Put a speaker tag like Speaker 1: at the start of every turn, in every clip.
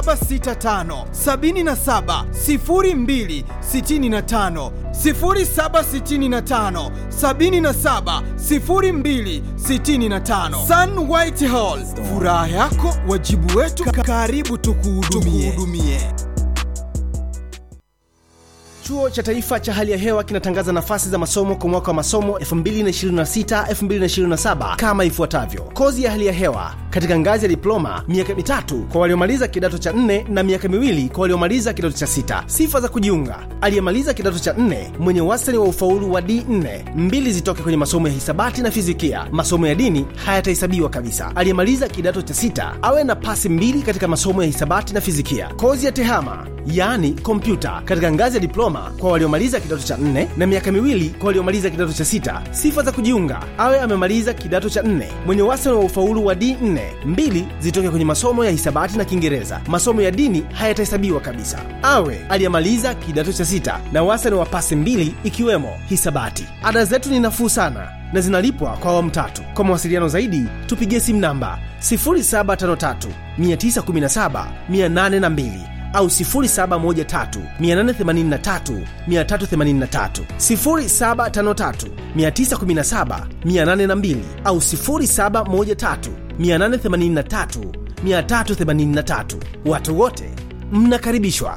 Speaker 1: 0765 77 02 65 0765 77 02 65 Sun White Hall, furaha yako wajibu wetu, karibu tukuhudumie.
Speaker 2: Chuo cha Taifa cha Hali ya Hewa kinatangaza nafasi za masomo kwa mwaka wa masomo 2026-2027 kama ifuatavyo: kozi ya hali ya hewa katika ngazi ya diploma, miaka mitatu kwa waliomaliza kidato cha nne na miaka miwili kwa waliomaliza kidato cha sita. Sifa za kujiunga: aliyemaliza kidato cha nne mwenye wastani wa ufaulu wa D4, mbili zitoke kwenye masomo ya hisabati na fizikia. Masomo ya dini hayatahesabiwa kabisa. Aliyemaliza kidato cha sita awe na pasi mbili katika masomo ya hisabati na fizikia. Kozi ya tehama yaani kompyuta katika ngazi ya diploma kwa waliomaliza kidato cha nne na miaka miwili kwa waliomaliza kidato cha sita. Sifa za kujiunga: awe amemaliza kidato cha nne mwenye wastani wa ufaulu wa D4, mbili zitoke kwenye masomo ya hisabati na Kiingereza. Masomo ya dini hayatahesabiwa kabisa. Awe aliyemaliza kidato cha sita na wastani wa pasi mbili ikiwemo hisabati. Ada zetu ni nafuu sana na zinalipwa kwa awamu tatu. Kwa mawasiliano zaidi tupigie simu namba 0753 917 802 au 0713883383 0753917802 au 0713883383. Watu wote mnakaribishwa.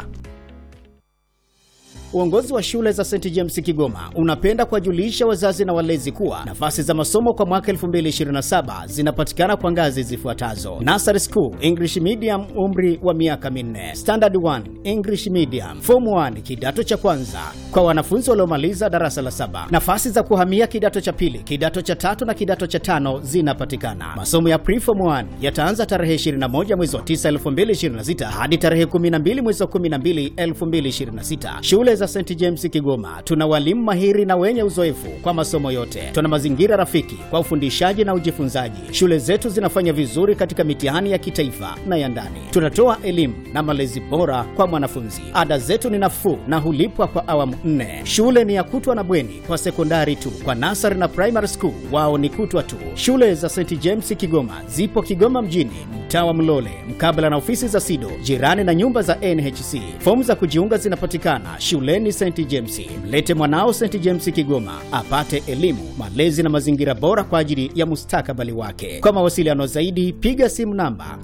Speaker 3: Uongozi wa shule za St James Kigoma unapenda kuwajulisha wazazi na walezi kuwa nafasi za masomo kwa mwaka 2027 zinapatikana kwa ngazi zifuatazo: Nursery School English Medium, umri wa miaka minne; Standard 1 English Medium; Form 1 kidato cha kwanza kwa wanafunzi waliomaliza darasa la saba. Nafasi za kuhamia kidato cha pili, kidato cha tatu na kidato cha tano zinapatikana. Masomo ya Preform 1 yataanza tarehe 21 mwezi wa 9 2026 hadi tarehe 12 mwezi wa 12 2026. Shule za St James Kigoma tuna walimu mahiri na wenye uzoefu kwa masomo yote. Tuna mazingira rafiki kwa ufundishaji na ujifunzaji. Shule zetu zinafanya vizuri katika mitihani ya kitaifa na ya ndani. Tunatoa elimu na malezi bora kwa mwanafunzi. Ada zetu ni nafuu na hulipwa kwa awamu nne. Shule ni ya kutwa na bweni kwa sekondari tu. Kwa nasari na primary school wao ni kutwa tu. Shule za St James Kigoma zipo Kigoma mjini, mtaa wa Mlole, mkabala na ofisi za SIDO, jirani na nyumba za NHC. Fomu za kujiunga zinapatikana shuleni St James. Mlete mwanao St James Kigoma apate elimu, malezi na mazingira bora kwa ajili ya mustakabali wake. Kwa mawasiliano zaidi, piga simu namba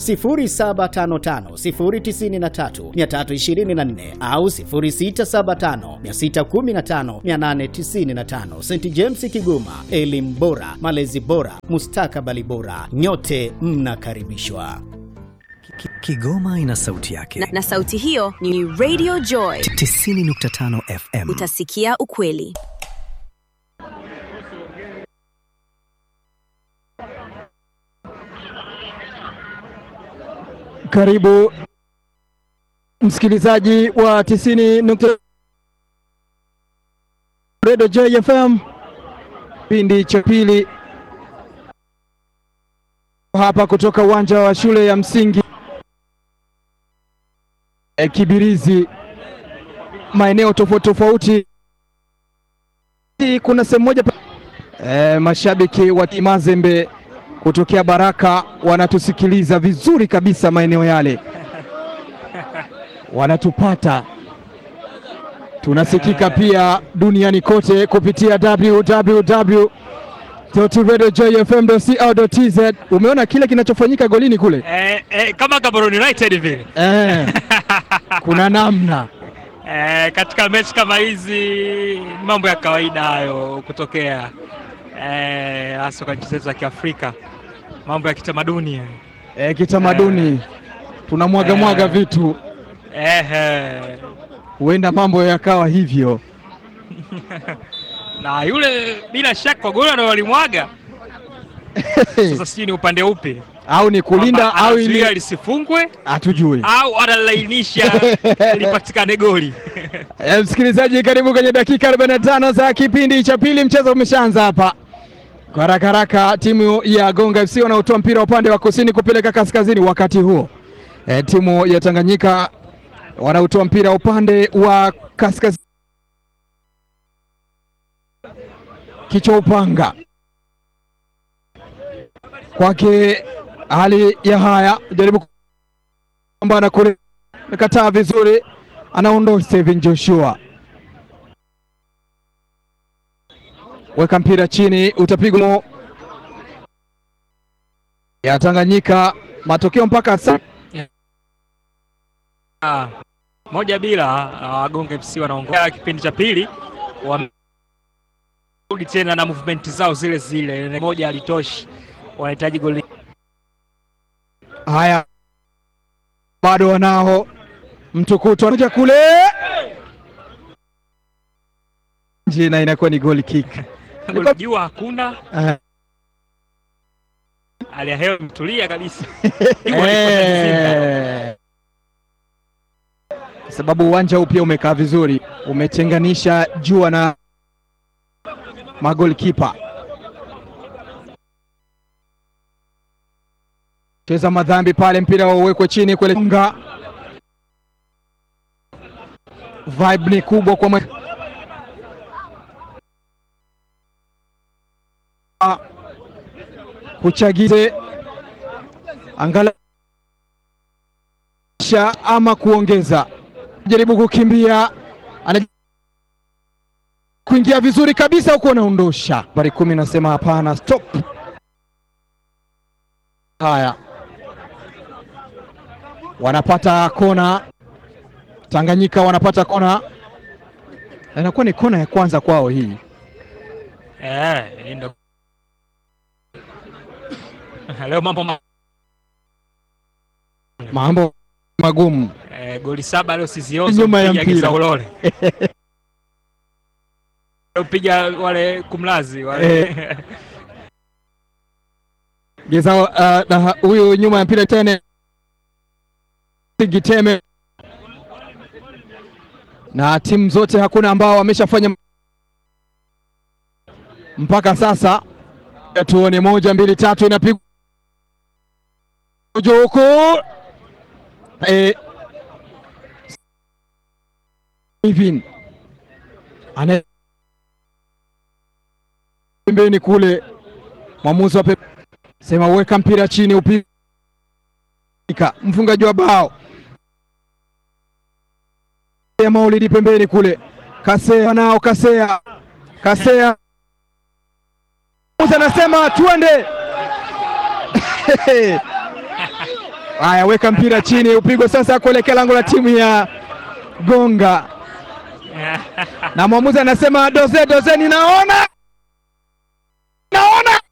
Speaker 3: 0755093324 au 0675615895. St James Kigoma, elimu bora, malezi bora, mustakabali bora. Nyote mnakaribishwa.
Speaker 4: Kigoma ina sauti yake
Speaker 5: na, na sauti hiyo ni Radio Joy
Speaker 4: 90.5 FM.
Speaker 5: Utasikia ukweli.
Speaker 6: Karibu msikilizaji wa 90 Radio Joy FM, kipindi cha pili hapa kutoka uwanja wa shule ya msingi e, Kibirizi, maeneo tofauti tofauti. Kuna sehemu moja e, mashabiki wa Mazembe kutokea Baraka wanatusikiliza vizuri kabisa maeneo yale, wanatupata tunasikika pia duniani kote kupitia www radiojoyfm.co.tz. Umeona kile kinachofanyika golini kule
Speaker 7: eh, eh, kama Gaborone United vile
Speaker 6: eh, kuna namna
Speaker 7: eh, katika mechi kama hizi mambo ya kawaida hayo kutokea hasa eh, kwa nchi zetu za Kiafrika, mambo ya kitamaduni
Speaker 6: eh, kitamaduni eh, tunamwaga eh, mwaga vitu huenda eh, mambo yakawa hivyo
Speaker 7: na yule bila shaka goli ndo walimwaga. Sasa sijui ni upande upi,
Speaker 6: au ni kulinda au
Speaker 7: ili lisifungwe,
Speaker 6: hatujui,
Speaker 7: au analainisha lipatikane goli.
Speaker 6: E, msikilizaji, karibu kwenye dakika 45 za kipindi cha pili. Mchezo umeshaanza hapa kwa haraka haraka. Timu ya Gonga FC wanaotoa mpira upande wa kusini kupeleka kaskazini, wakati huo e, timu ya Tanganyika wanaotoa mpira upande wa kaskazini kichwa upanga kwake hali ya haya jaribu kupambana kule amekataa vizuri, anaondoa Steven Joshua, weka mpira chini, utapigwa ya Tanganyika. Matokeo mpaka sasa
Speaker 7: Ah, moja bila ah, Wagonga FC wanaongoza kipindi cha pili, wamerudi tena na movement zao zile zile, moja alitoshi, wanahitaji goli.
Speaker 6: haya, bado wanao mtukutu anakuja kule jina inakuwa ni goal kick.
Speaker 7: Goli jua hakuna,
Speaker 6: Eh,
Speaker 7: hali ya hewa imetulia kabisa. Jua liko Zanzibar.
Speaker 6: eh, kwa sababu uwanja huu pia umekaa vizuri, umechenganisha jua na magolikipa. Cheza madhambi pale, mpira wauwekwe chini kule nga vibe ni kubwa kwa mwe... kuchagize angalau sha ama kuongeza, jaribu kukimbia, ana kuingia vizuri kabisa huku anaondosha. Nambari kumi nasema hapana, stop. Haya, wanapata kona Tanganyika, wanapata kona, inakuwa ni kona ya kwanza kwao hii.
Speaker 7: Eh, hii ndo leo mambo ma...
Speaker 6: Mambo magumu
Speaker 7: eh, goli saba leo siziozo
Speaker 6: Nyuma ya
Speaker 7: mpiga
Speaker 6: mpira.
Speaker 7: Giza Ulole Leo piga wale kumlazi wale
Speaker 6: Geza uh, na huyu nyuma ya mpira tena Giteme na timu zote hakuna ambao wameshafanya mpaka sasa. Tuone moja mbili tatu, inapigwa juu huku eh, Steven ana pembeni kule, mwamuzi wa pe sema weka mpira chini, upika mfungaji wa bao ya Maulidi pembeni kule, Kasea nao Kasea Kasea Musa anasema tuende. Haya, weka mpira chini, upigwe sasa kuelekea lango la timu ya Gonga, na mwamuzi anasema doze doze, ninaona naona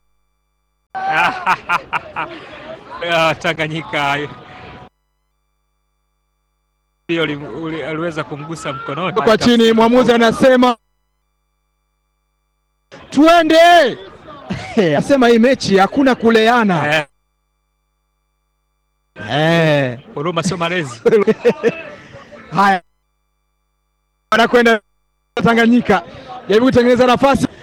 Speaker 7: Ah, Tanganyika hiyo li- uli- aliweza kumgusa mkononi
Speaker 6: kwa chini, mwamuzi anasema tuende. Anasema hii mechi hakuna kuleana.
Speaker 7: Eh,
Speaker 6: Eh.
Speaker 7: huruma sio malezi.
Speaker 6: Haya, wanakwenda Tanganyika, jaribu kutengeneza nafasi